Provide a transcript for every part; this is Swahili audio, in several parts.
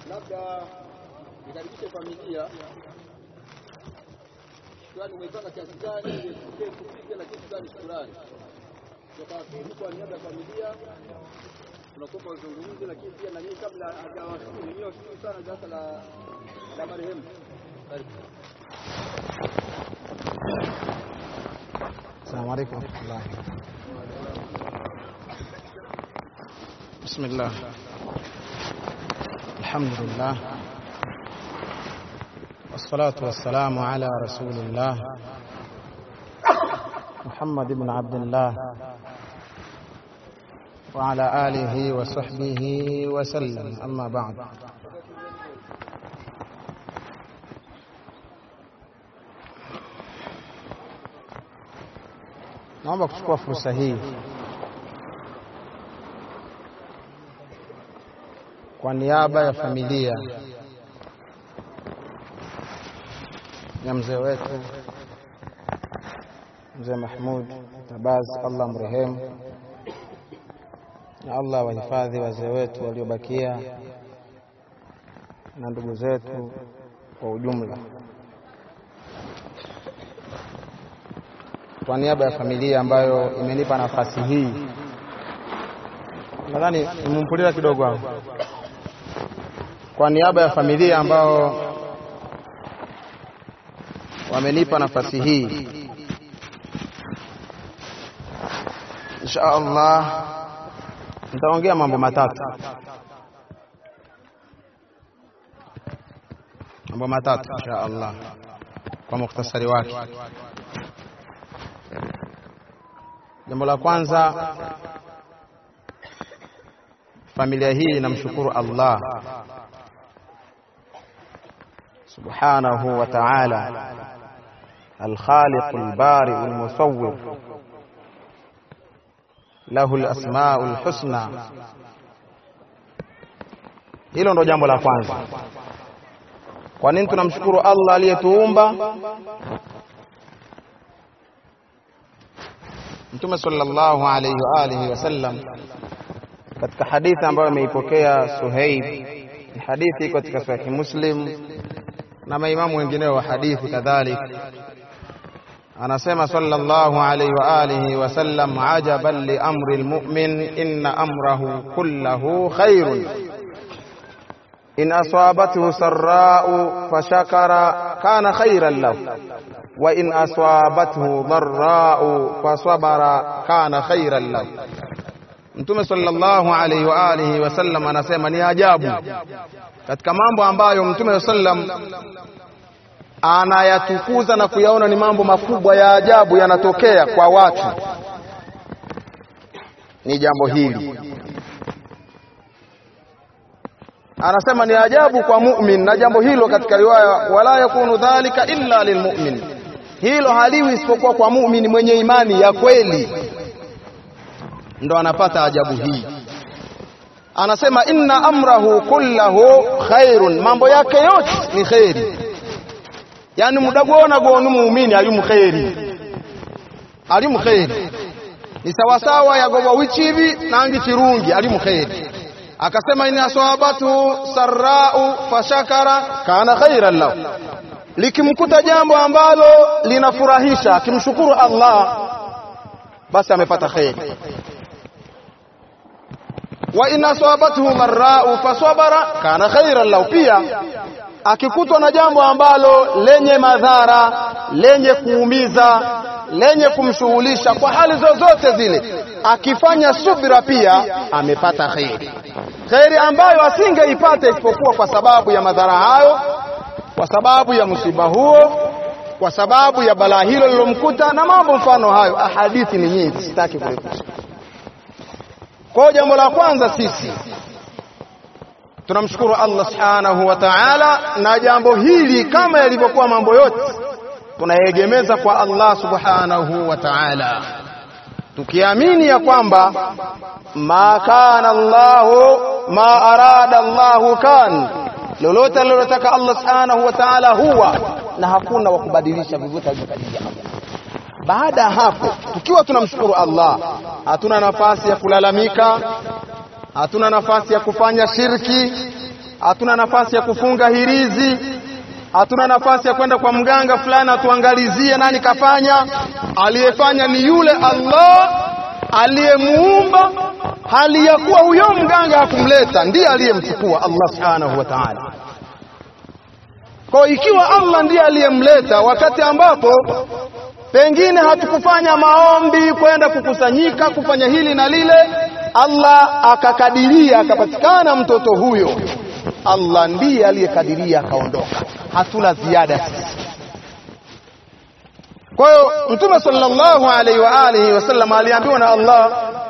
labda nikaribishe familia shukrani umeipanga kiasi gani usikie kupige na kitu gani shukrani tukawashukuru kwa niaba ya familia tunakuomba uzungumze lakini pia na nyinyi kabla hajawashukuru nyinyi washukuru sana darasa la la marehemu karibu السلام عليكم ورحمة الله بسم الله الحمد لله والصلاة والسلام على رسول الله محمد بن عبد الله وعلى آله وصحبه وسلم أما بعد naomba kuchukua fursa hii kwa niaba ya familia ya mzee wetu mzee Mahmud Tabaz, Allah mrehemu, na Allah wahifadhi wazee wetu waliobakia na ndugu zetu kwa ujumla. kwa niaba ya familia ambayo imenipa nafasi hii, nadhani nimempuliza kidogo hapo. Kwa niaba ya familia ambao wamenipa nafasi hii, insha Allah nitaongea mambo matatu, mambo matatu insha Allah kwa mukhtasari wake. Jambo la kwanza, familia hii inamshukuru Allah subhanahu wa ta'ala, alkhaliq albari almusawwir lahu alasmau alhusna. Hilo ndo jambo la kwanza. Kwa nini tunamshukuru Allah aliyetuumba? Mtume sallallahu alayhi wa alihi wasallam katika hadithi ambayo ameipokea Suhaib, ni hadithi iko katika Sahihi Muslim na maimamu wengineo wa hadithi kadhalik, anasema sallallahu alayhi wa alihi wasallam, ajaban li amri almu'min inna amrahu kullahu khairun in asabathu sarra'u fashakara kana khairan lahu wa in aswabathu dharra'u fasabara kana khairan lahu. Mtume sallallahu alaihi wa alihi wasallam anasema ni ajabu katika mambo ambayo Mtume sallam anayatukuza na kuyaona ni mambo makubwa ya ajabu yanatokea kwa watu, ni jambo hili. Anasema ni ajabu kwa mu'min, na jambo hilo katika riwaya, wala yakunu dhalika illa lilmu'min hilo haliwi isipokuwa kwa muumini mwenye imani ya kweli, ndo anapata ajabu hii. Anasema inna amrahu kullahu khairun, mambo yake yote ni kheri. Yani mudagwona gonu muumini alimu kheri, alimu kheri ni sawasawa yagoba wichivi nangi chirungi alimu kheri. Akasema in aswabatu sarrau fashakara kana khairan lahu likimkuta jambo ambalo linafurahisha akimshukuru Allah basi amepata kheri. wa in asabathu dharrau fasabara kana khairan lahu, pia akikutwa na jambo ambalo lenye madhara, lenye kuumiza, lenye kumshughulisha kwa hali zozote zile, akifanya subira pia amepata kheri, kheri ambayo asingeipata isipokuwa kwa sababu ya madhara hayo kwa sababu ya msiba huo, kwa sababu ya balaa hilo lilomkuta na mambo mfano hayo. Ahadithi ni nyingi, sitaki kurefusha. Kwa hiyo jambo la kwanza sisi tunamshukuru Allah subhanahu wa ta'ala, na jambo hili kama yalivyokuwa mambo yote tunayegemeza kwa Allah subhanahu wa ta'ala, tukiamini ya kwamba ma kana Allahu ma arada Allahu kan lolote alilotaka Allah subhanahu wa ta'ala huwa, na hakuna wa kubadilisha vyovyote alivyokadiria Allah. Baada ya hapo, tukiwa tunamshukuru Allah, hatuna nafasi ya kulalamika, hatuna nafasi ya kufanya shirki, hatuna nafasi ya kufunga hirizi, hatuna nafasi ya kwenda kwa mganga fulani atuangalizie nani kafanya. Aliyefanya ni yule Allah aliyemuumba, hali ya kuwa huyo mganga hakumleta, ndiye aliyemchukua Allah subhanahu wa ta'ala. Kwa ikiwa Allah ndiye aliyemleta wakati ambapo pengine hatukufanya maombi kwenda kukusanyika kufanya hili na lile, Allah akakadiria akapatikana mtoto huyo, Allah ndiye aliyekadiria akaondoka, hatuna ziada sisi. Kwa hiyo Mtume sallallahu alaihi wa alihi wasallam aliambiwa na Allah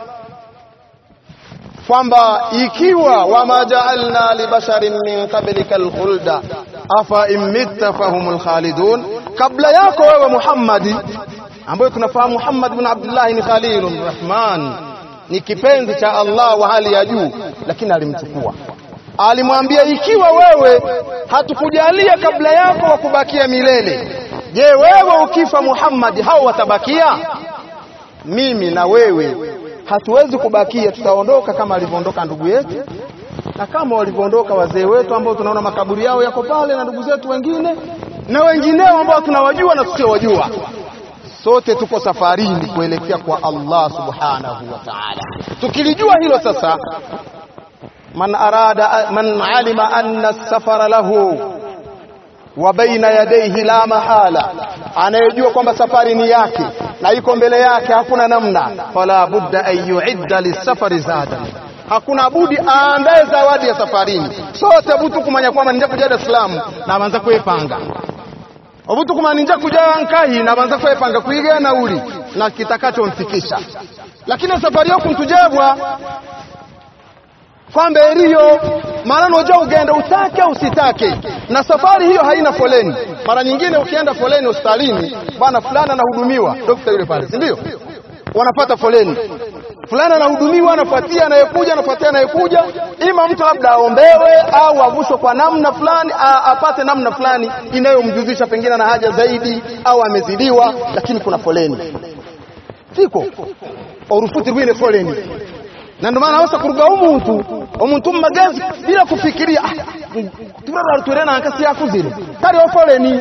kwamba ikiwa wama jaalna libasharin min qablika alkhulda afa in mitta fahumul khalidun, kabla yako wewe Muhammadi, ambayo tunafahamu Muhammad bin Abdullah ni Khalilur Rahman, ni kipenzi cha Allah wa hali ya juu, lakini alimchukua alimwambia, ikiwa wewe hatukujalia kabla yako wa kubakia milele, je, wewe ukifa Muhammad hao watabakia? Mimi na wewe hatuwezi kubakia, tutaondoka kama alivyoondoka ndugu yetu na kama walivyoondoka wazee wetu ambao tunaona makaburi yao yako pale, na ndugu zetu wengine na wengineo ambao tunawajua na tusiowajua. Sote tuko safarini kuelekea kwa Allah subhanahu wa ta'ala. Tukilijua hilo sasa, man arada man alima anna safara lahu wa baina yadayhi la mahala, anayejua kwamba safari ni yake na iko mbele yake, hakuna namna, fala budda an yuidda lisafari zadan hakuna budi aandae zawadi ya safarini. sote butu kumanya kwamba ninja kuja Dar es Salaam na banza kwepanga obutu kumanya ninja kuja Nkahi na banza kwepanga kuiga nauli na kitakachomfikisha, lakini safari yako ntujebwa kwamba eriyo mara noja ugenda utake usitake, na safari hiyo haina foleni. Mara nyingine ukienda foleni hospitalini, bwana fulani anahudumiwa, dokta yule pale, si ndio? Wanapata foleni fulani anahudumiwa, anafuatia anayekuja, anafuatia anayekuja, ima mtu labda aombewe au avushwe kwa namna fulani, apate namna fulani inayomjuzisha pengine na haja zaidi, au amezidiwa, lakini kuna foleni siko orufuti rwine foleni na ndio maana wasa kuruga umuntu omuntu mumagezi bila kufikiria turara turena nkasi yakuzire tariho foleni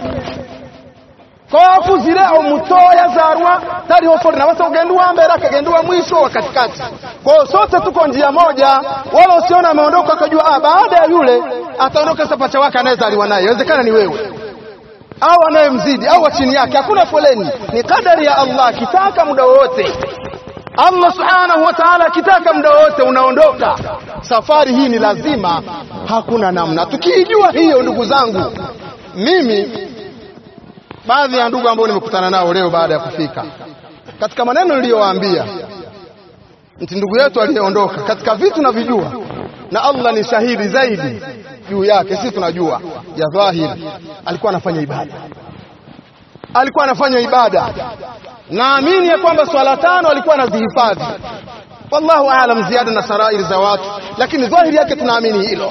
kwakuzire omutoya zarwa tariho foleni abasa kugenda uwambere akagenda uwa mwisho wa katikati kwao sote tuko njia moja wala usiona ameondoka akajua ah, baada ya yule ataondoka sapacha wake anayezaliwa naye inawezekana ni wewe au anayemzidi au wa chini yake hakuna foleni ni kadari ya Allah kitaka muda wowote Allah subhanahu wa ta'ala akitaka muda wote unaondoka. Safari hii ni lazima, hakuna namna. Tukiijua hiyo, ndugu zangu, mimi baadhi ya ndugu ambao nimekutana nao leo baada ya kufika, katika maneno niliyowaambia, nti ndugu yetu aliyeondoka, katika vitu navijua na Allah ni shahidi zaidi juu yake, sisi tunajua ya dhahiri, alikuwa anafanya ibada, alikuwa anafanya ibada naamini ya kwamba swala tano alikuwa anazihifadhi, wallahu aalam ziada na sarairi za watu, lakini dhahiri yake tunaamini hilo.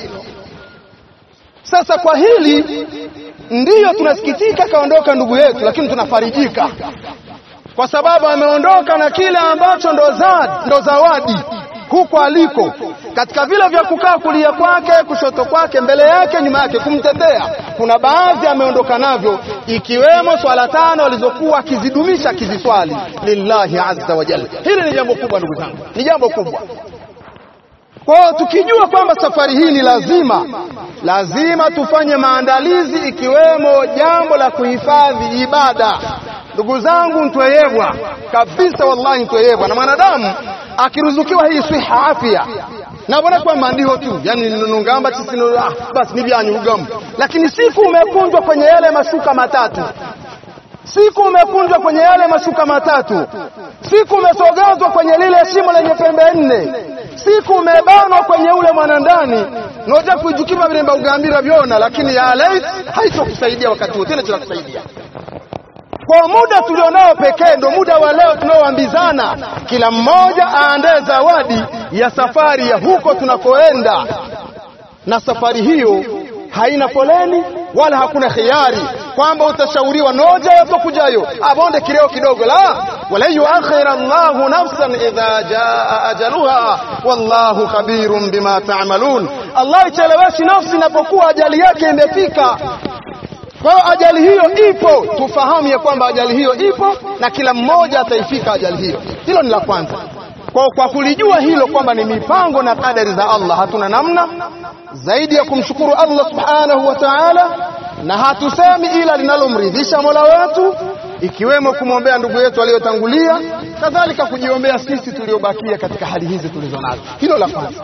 Sasa kwa hili ndiyo tunasikitika kaondoka ndugu yetu, lakini tunafarijika kwa sababu ameondoka na kile ambacho ndo zawadi, ndo zawadi huko aliko, katika vile vya kukaa kulia kwake, kushoto kwake, mbele yake, nyuma yake, kumtetea. Kuna baadhi ameondoka navyo, ikiwemo swala tano alizokuwa akizidumisha akiziswali lillahi azza wa jalla. Hili ni jambo kubwa ndugu zangu, ni jambo kubwa. Kwa hiyo tukijua kwamba safari hii ni lazima, lazima tufanye maandalizi, ikiwemo jambo la kuhifadhi ibada. Ndugu zangu, ntweyebwa kabisa, wallahi ntweyebwa na mwanadamu akiruzukiwa hii siha afya nabona kwa mandiho tu yani nungamba tisino ah, basi nivyanyugamu lakini siku umekunjwa kwenye yale mashuka matatu siku umekunjwa kwenye yale mashuka matatu siku umesogezwa kwenye lile shimo lenye pembe nne siku umebanwa kwenye ule mwanandani noja kuijukima vilemba ugambira vyona lakini ya lait haitokusaidia wakati wote kinakusaidia kwa muda tulionao pekee ndo muda wa leo tunaoambizana, kila mmoja aandae zawadi ya safari ya huko tunakoenda, na safari hiyo haina foleni wala hakuna khiari. kwamba utashauriwa noja yatokujayo abonde kileo kidogo la wala yuakhira Allahu nafsan idha jaa ajaluha wallahu khabirun bima ta'malun Allah icheleweshi nafsi inapokuwa ajali yake imefika kwa hiyo ajali hiyo ipo tufahamu ya kwamba ajali hiyo ipo na kila mmoja ataifika ajali hiyo hilo ni la kwanza kwa, kwa kulijua hilo kwamba ni mipango na kadari za Allah hatuna namna zaidi ya kumshukuru Allah subhanahu wa ta'ala na hatusemi ila linalomridhisha Mola wetu ikiwemo kumwombea ndugu yetu aliyotangulia kadhalika kujiombea sisi tuliobakia katika hali hizi tulizo nazo hilo la kwanza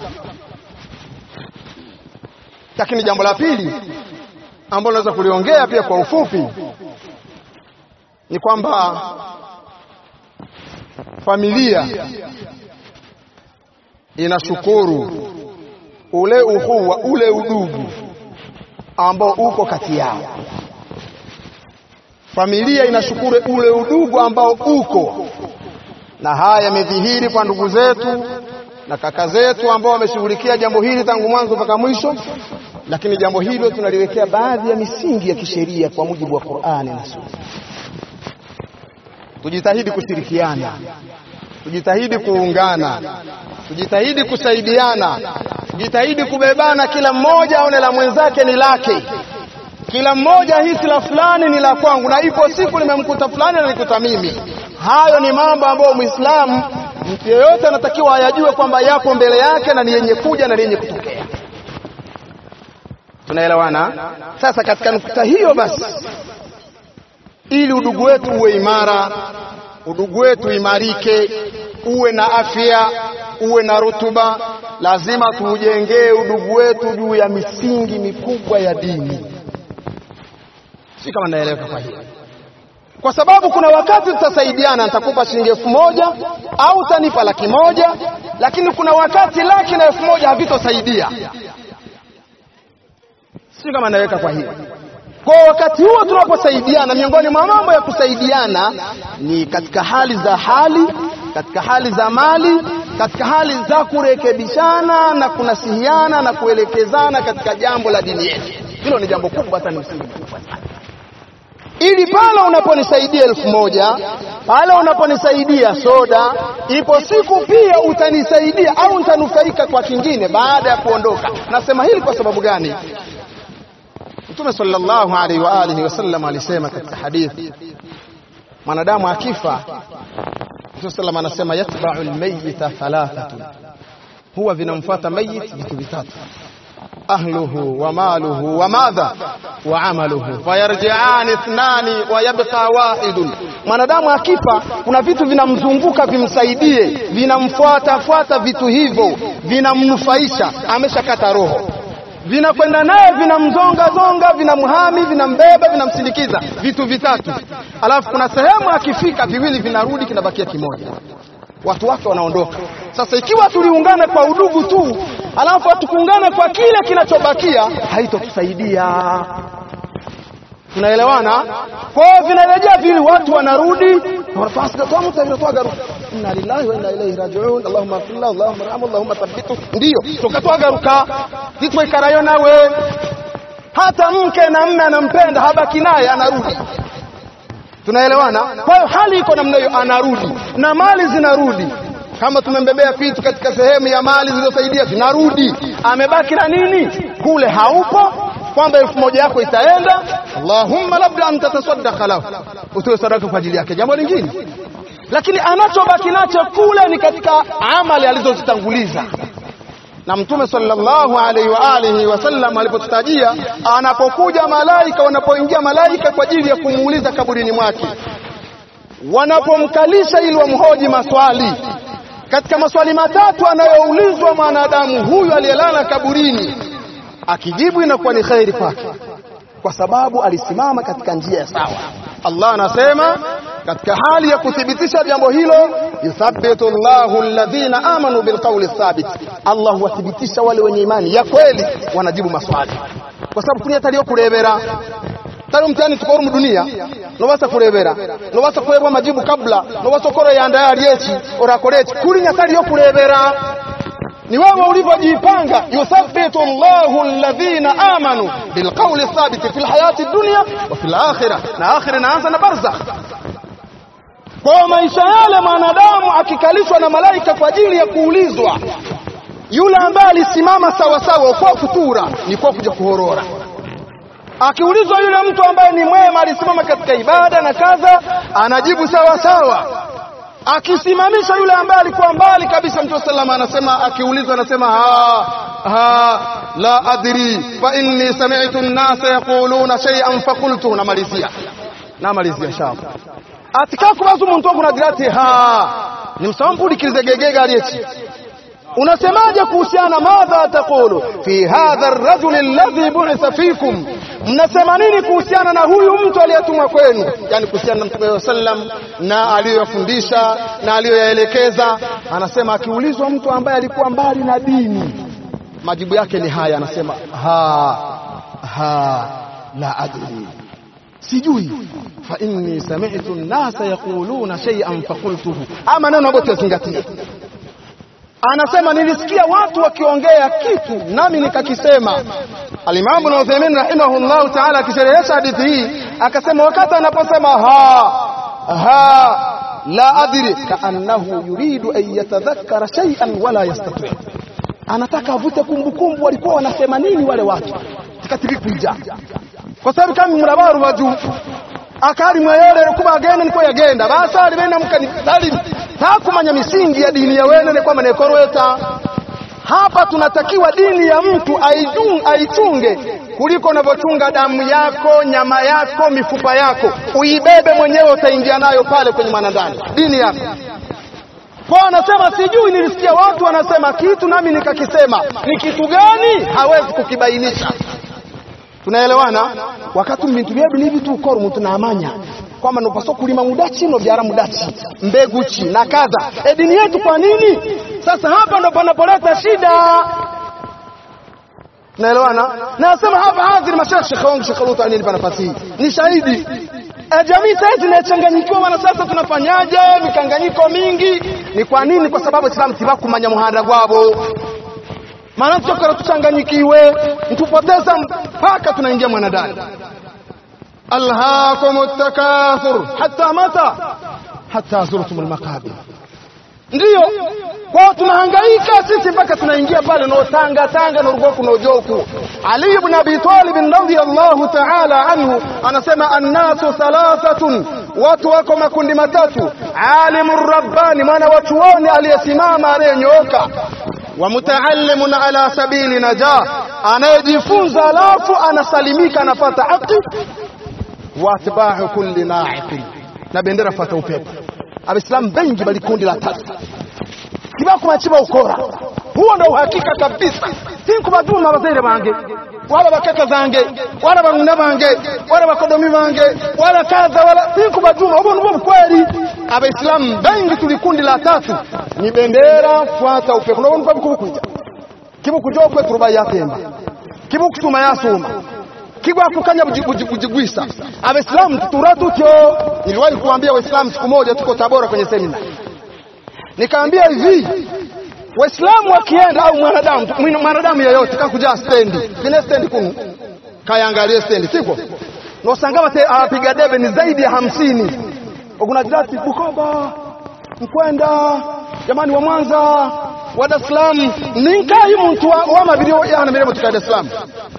lakini jambo la pili ambalo naweza kuliongea pia kwa ufupi ni kwamba familia inashukuru ule uhuwa ule udugu ambao uko kati yao. Familia inashukuru ule udugu ambao uko, na haya yamedhihiri kwa ndugu zetu na kaka zetu ambao wameshughulikia jambo hili tangu mwanzo mpaka mwisho, lakini jambo hilo tunaliwekea baadhi ya misingi ya kisheria kwa mujibu wa Qur'ani na Sunna. Tujitahidi kushirikiana, tujitahidi kuungana, tujitahidi kusaidiana, tujitahidi kubebana, kila mmoja aone la mwenzake ni lake, kila mmoja hisi la fulani ni la kwangu, na ipo siku limemkuta fulani na nikuta mimi. Hayo ni mambo ambayo Muislamu mtu yeyote anatakiwa ayajue kwamba yapo mbele yake na ni yenye kuja na ni yenye kutokea. Tunaelewana? Sasa katika nukta hiyo basi, ili udugu wetu uwe imara, udugu wetu imarike, uwe na afya, uwe na rutuba, lazima tuujengee udugu wetu juu ya misingi mikubwa ya dini. Si kama naeleweka kwa hiyo kwa sababu kuna wakati tutasaidiana, nitakupa shilingi elfu moja au utanipa laki moja, lakini kuna wakati laki na elfu moja havitosaidia. Si kama naweka kwa hiyo. Kwa wakati huo tunaposaidiana, miongoni mwa mambo ya kusaidiana ni katika hali za hali, katika hali za mali, katika hali za kurekebishana na kunasihiana na kuelekezana katika jambo la dini yetu. Hilo ni jambo kubwa sana, msingi mkubwa sana ili pale unaponisaidia elfu moja pale unaponisaidia soda, ipo siku pia utanisaidia au nitanufaika kwa kingine baada ya kuondoka. Nasema hili kwa sababu gani? Mtume sallallahu alaihi wa alihi wasallam alisema katika hadithi, mwanadamu akifa, Mtume sallam anasema yatba'u almayyita thalathatun, huwa vinamfuata mayit vitu vitatu ahluhu wa maluhu wa madha wa amaluhu fayarji'ani ithnani wa yabqa wahidun. Mwanadamu akifa, kuna vitu vinamzunguka vimsaidie, vinamfuata fuata vitu hivyo, vinamnufaisha, ameshakata roho, vinakwenda naye, vinamzonga zonga, vinamhami, vinambeba, vinamsindikiza, vitu vitatu. Alafu kuna sehemu akifika, viwili vinarudi, kinabakia kimoja watu wake wanaondoka. Sasa ikiwa tuliungana kwa udugu tu, alafu hatukuungana kwa kile kinachobakia, haitotusaidia. Tunaelewana? Kwa hiyo vinarejea vile, watu wanarudi, inna lillahi wa inna ilaihi rajiun, allahumma afirna, allahumma arhamhu, allahumma thabbitu. Ndiyo tukatwagaruka titwekarayo nawe, hata mke na mme anampenda, habaki naye, anarudi tunaelewana. Kwa hiyo hali iko namna hiyo, anarudi na mali zinarudi. Kama tumembebea vitu katika sehemu ya mali zilizosaidia, zinarudi. Amebaki na nini? Kule haupo, kwamba elfu moja yako itaenda, Allahumma labda antatasaddaqa lahu, utoe sadaka kwa ajili yake, jambo lingine. Lakini anachobaki nacho kule ni katika amali alizozitanguliza na Mtume sallallahu alaihi wa alihi wasallam alipotutajia, anapokuja malaika, wanapoingia malaika kwa ajili ya kumuuliza kaburini mwake, wanapomkalisha ili wamhoji maswali, katika maswali matatu anayoulizwa mwanadamu huyu aliyelala kaburini, akijibu inakuwa ni kheri kwake, kwa sababu alisimama katika njia ya sawa. Allah anasema katika hali ya kuthibitisha jambo hilo, yuthabbitu Allahu alladhina amanu bilqawli thabit, Allah huwathibitisha wale wenye imani ya kweli wanajibu maswali, kwa sababu kuni ataliyo kurebera tari mtihani tukoro mu dunia nobasa kurebera nobasa kurebwa majibu kabla nobasa okoro yanda yali eki orakoreki kuri nyatari yo kurebera ni wewe ulivyojipanga yuthabbitu Allahu alladhina amanu bilqawli thabiti fil hayati dunya wa fil akhirah na akhira inaanza na barzakh kwa maisha yale mwanadamu akikalishwa na malaika kwa ajili ya kuulizwa yule ambaye alisimama sawa sawa kwa futura ni kwa kuja kuhorora akiulizwa yule mtu ambaye ni mwema alisimama katika ibada na kadha anajibu sawa sawa akisimamisha yule ambaye alikuwa mbali kabisa mtume sallallahu anasema akiulizwa anasema ha ha la adri fa inni sami'tu an-nasa yaquluna shay'an faqultu namalizia namalizia shamba atikakubaza umuntu ogunagirati ha nimsampulukirize gegega alieki unasemaje kuhusiana madha taqulu fi hadha ar-rajul alladhi bu'itha fikum mnasema nini kuhusiana na huyu mtu aliyetumwa kwenu yani kuhusiana na mtume sallam na aliyofundisha na aliyoyaelekeza anasema akiulizwa mtu ambaye alikuwa mbali na dini majibu yake ni haya anasema ha ha la adri sijui fa inni sami'tu an-nasa yaquluna shay'an faqultuhu ama neno ambayo tuzingatie anasema nilisikia watu wakiongea kitu nami nikakisema alimamu Ibn Uthaymeen rahimahullahu ta'ala akisherehesha hadithi hii akasema wakati anaposema ha ha la adri kaannahu yuridu an yatadhakkara shay'an wala yastati anataka avute kumbukumbu walikuwa wanasema nini wale watu tikatiri kuija kwa sababu kama murabaru waju akari mweyere kuba agenda niko yagenda basali bena mukani salim takumanya misingi ya dini ya wene kwamba nekorweta hapa tunatakiwa dini ya mtu aijung, aichunge kuliko unavyochunga damu yako nyama yako mifupa yako uibebe mwenyewe utaingia nayo pale kwenye mwanandani dini yako kwa anasema sijui nilisikia watu wanasema kitu nami nikakisema ni kitu gani hawezi kukibainisha tunaelewana wakati mbintu byebi nibitu ukora umuntu namanya kwamba nopaswa kulima mudachi nobyara mudachi mbegu chi na kadha e dini yetu kwa nini sasa hapa ndo panapoleta shida tunaelewana nasema hapa hadhiri mashaikh shekhe wangu shekhe Lutu alinipa nafasi hii ni shahidi e jamii sasa inachanganyikiwa wana sasa tunafanyaje mikanganyiko mingi ni kwa nini kwa sababu Islam tibakumanya muhanda gwabo maana tukara tuchanganyikiwe mtupoteza mpaka tunaingia mwanadamu alhaakum takathur hatta mata hatta zurtum almaqabir ndiyo kwa tunahangaika sisi mpaka tunaingia pale no tanga tanga no rugoku no joku ali ibn abi talib radhiyallahu ta'ala anhu anasema annasu thalathatun watu wako makundi matatu alimur rabbani maana wachuoni aliyesimama aliyenyooka wa mutaallimun ala sabili najah anayejifunza alafu anasalimika anapata haki wa atba'u kulli na'iqin na bendera fata upepo abaislamu bengi bali kundi la tatu kibakumachiba ukora huo ndo uhakika kabisa sinkubaduma abazaire bange wala bakaka zange wala banguna bange wala bakodomi bange wala kadha wala sinkubaduma huo ndio kweli abaislamu bengi tuli kundi la tatu ni bendera fuata upepo ndio ndio kubukuja kibukujo kwe turuba yatemba kibukutuma yasuma kigwa kukanya bujigwisa abaislamu tutura tutyo niliwahi kuambia waislamu siku moja tuko tabora kwenye semina nikaambia hivi waislamu wakienda au mwanadamu mwanadamu yeyote kakuja stendi kine stendi kunu kayangalie stendi siko nosangama te apiga debe ni zaidi ya hamsini ogunajirati bukoba mkwenda jamani wa mwanza wa dar es salaam ninkai muntu wa, wa mabiri yana miremo tuka dar es salaam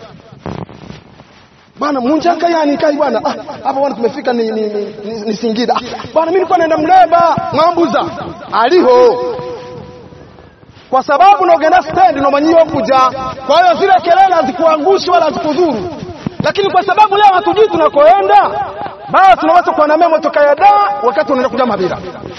bwana munjaka yani kai bwana ah hapa bwana tumefika ni, ni, ni, ni, ni Singida ah, bwana mimi nilikuwa naenda Mleba Mwambuza aliho kwa sababu naogenda stand nomanyio kuja kwa hiyo zile kelele hazikuangushi wala hazikudhuru lakini kwa sababu leo hatujui tunakoenda basi tunaweza kuwa na memo toka ya da wakati unaenda kuja Mabira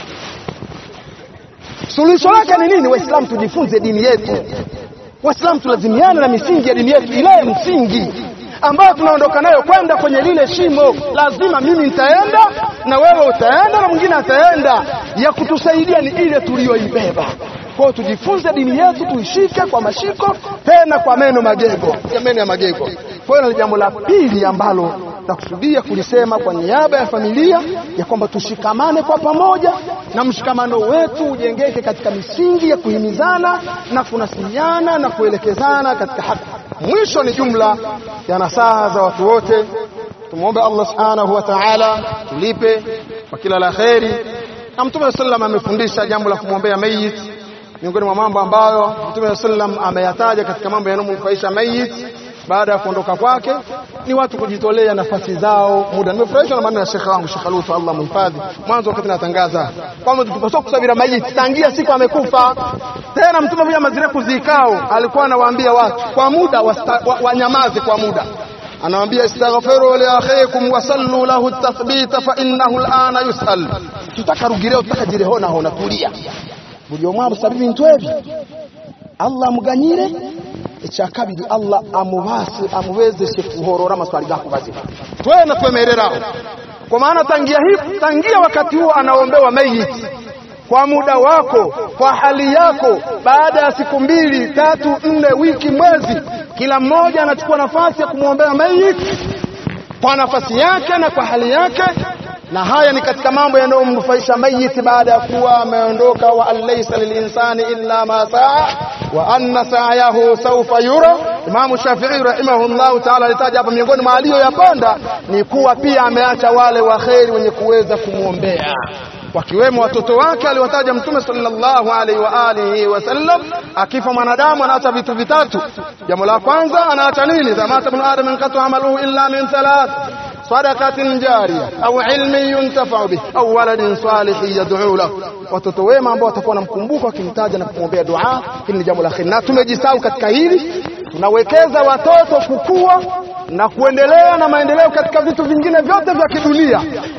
suluhisho lake ni nini waislamu tujifunze dini yetu waislamu tulazimiane na misingi ya dini yetu ile msingi ambayo tunaondoka nayo kwenda kwenye lile shimo. Lazima mimi nitaenda na wewe utaenda na mwingine ataenda. Ya kutusaidia ni ile tuliyoibeba. Kwa hiyo tujifunze dini yetu, tuishike kwa mashiko, tena kwa meno magego, ya meno ya magego. Kwa hiyo ni jambo la pili ambalo nakusudia kulisema kwa niaba ya familia ya kwamba tushikamane kwa pamoja, na mshikamano wetu ujengeke katika misingi ya kuhimizana na kunasihiana na kuelekezana katika haki. Mwisho ni jumla ya nasaha za watu wote. Tumwombe Allah subhanahu wa ta'ala tulipe kwa kila la kheri, na Mtume sallam amefundisha jambo la kumwombea mayit miongoni mwa mambo ambayo Mtume sallam ameyataja katika mambo yanayomnufaisha mayit baada ya kuondoka kwake ni watu kujitolea nafasi zao muda. Nimefurahishwa na maneno ya shekhe wangu Sheikh Lutu, Allah mhifadhi. Mwanzo wakati natangaza kwamba tupaswa kusabira mayiti tangia siku amekufa. Tena Mtume mmoja mazireku zikao alikuwa anawaambia watu kwa muda wanyamaze wa, wa kwa muda anawaambia istaghfiru li akhikum wa sallu lahu tathbita fa innahu al'ana yusal tutakarugireo tutakajirehona hona tulia buli omwe amusabira bintu ebi Allah amuganyire icya kabiri Allah amubase amubezeshe kuhorora amaswali gakubaze twena twemereraho kwa maana tangia hivi tangia wakati huo anaombewa mayiti kwa muda wako kwa hali yako baada ya siku mbili tatu nne wiki mwezi kila mmoja anachukua nafasi ya kumwombea mayiti kwa nafasi yake na kwa hali yake na haya ni katika mambo yanayomnufaisha mayiti baada ya kuwa ameondoka wa alaysa lilinsani illa ma saa wa anna sa'yahu sawfa yura Imamu Shafi'i rahimahullahu ta'ala alitaja hapa miongoni mwa aliyoyapanda ni kuwa pia ameacha wale waheri wenye kuweza kumwombea wakiwemo watoto wake aliwataja Mtume sallallahu alaihi wa alihi wasallam. Akifa mwanadamu anaacha vitu vitatu. Jambo la kwanza anaacha nini? Zamata ibn adam inqatu amaluhu illa min thalath sadaqatin jariya au ilmin yuntafau bih au waladin salihin yad'u lahu, watoto wema ambao watakuwa wanamkumbuka wakimtaja na kumwombea dua. Hili ni jambo la kheri, na tumejisahau katika hili. Tunawekeza watoto kukua na kuendelea na maendeleo katika vitu vingine vyote vya kidunia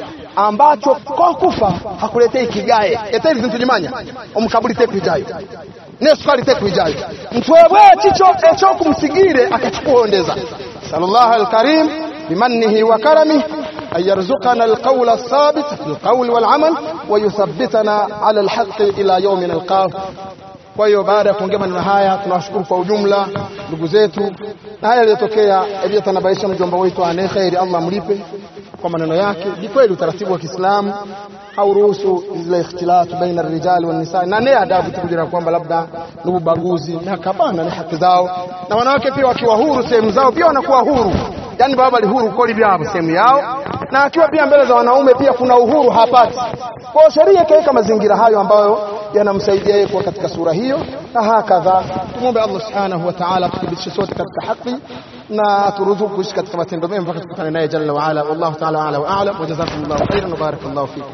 ambacho kwa kufa hakuletei kigae eteri zintujimanya omukabuli teku ijayo nesukali teku ijayo mtwebwe chicho echo kumsigire akachukuondeza sallallahu alkarim bimannihi wa karamihi أن يرزقنا القول الثابت في القول والعمل ويثبتنا على الحق إلى يوم نلقاه kwa hiyo baada ya kuongea maneno haya tunawashukuru kwa ujumla ndugu zetu na haya yaliyotokea aliyotanabaisha mjomba wetu ane kheri Allah mlipe kwa maneno yake ni kweli utaratibu wa Kiislamu hauruhusu zile ikhtilatu baina rijali wa nisa na ne adabu tukujira kwamba labda ni ubaguzi na hapana ni haki zao na wanawake pia wakiwa huru sehemu zao pia wanakuwa huru yani baba ali huru koli vyao sehemu yao na akiwa pia mbele za wanaume pia kuna uhuru hapati kwa sheria ikaweka mazingira hayo ambayo yanamsaidia yeye kuwa katika sura hiyo na hakadha tumwombe Allah subhanahu wa ta'ala tuthibitishe sote katika haki na turuzuku kuishi katika matendo mema mpaka tukutane naye jalla wa ala wallahu ta'ala ala wa a'lam wa jazakumullahu khairan wa barakallahu fikum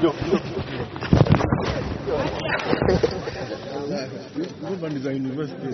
Urban Design University.